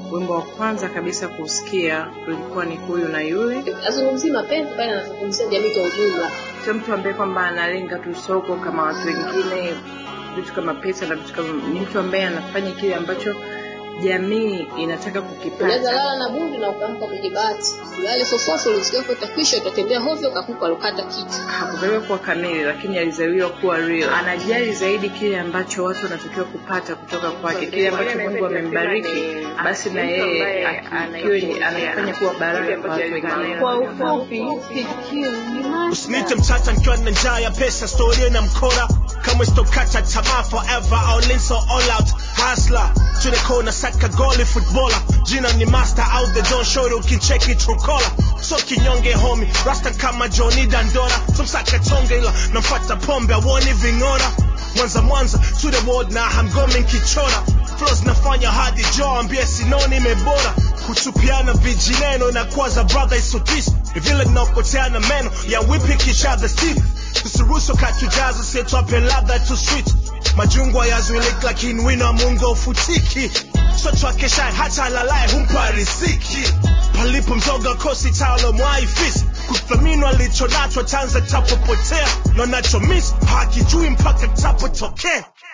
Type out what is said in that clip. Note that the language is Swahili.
wimbo wa kwanza kabisa kusikia ulikuwa ni huyu na yule azungumzii mapenzi bali anazungumzia jamii kwa ujumla sio mtu ambaye kwamba analenga tu soko kama watu wengine vitu kama pesa na vitu kama ni mtu ambaye anafanya kile ambacho jamii inataka unaweza kukipata lala na bundi na ukaamka kwenye bahati ulale fofofo ulisikia kwa utakwisha utatembea hovyo ukakupa alokata kitu hakuzaliwa kuwa kamili lakini alizaliwa kuwa real anajali zaidi kile ambacho watu wanatakiwa kupata kutoka kwake kile ambacho mungu amembariki basi na yeye akiwe ni- anafanya kuwa baraka kwa watu wengine Kwa ufupi, PQ ni master. Usinite mtata nikiwa na njaa ya pesa, story na mkora kama sitokata tamaa forever, all in so all out hustler to the corner, saka goli footballer, jina ni master out the door, show ukicheki trukola so kinyonge homie, rasta kama Johnny Dandora, tumsaka tonge ila namfuata pombe awoni ving'ora Mwanza Mwanza to the world na hamgomi kichora flows nafanya hadi jo ambie sinoni mebora kutupiana vijineno na kuwaza brother isotisi ni vile tunaopoteana meno ya whipping each other's teeth tusiruhusu katujaza sietwape ladha tu sweet majungwa yazuiliki lakini wino wa mungu aufutiki mtoto akeshaye hata alalaye humpa riziki palipo mzoga kosi taulo mwaifisi kuthaminwa alichonacho chanza tapopotea na nacho miss hakijui mpaka tapotokea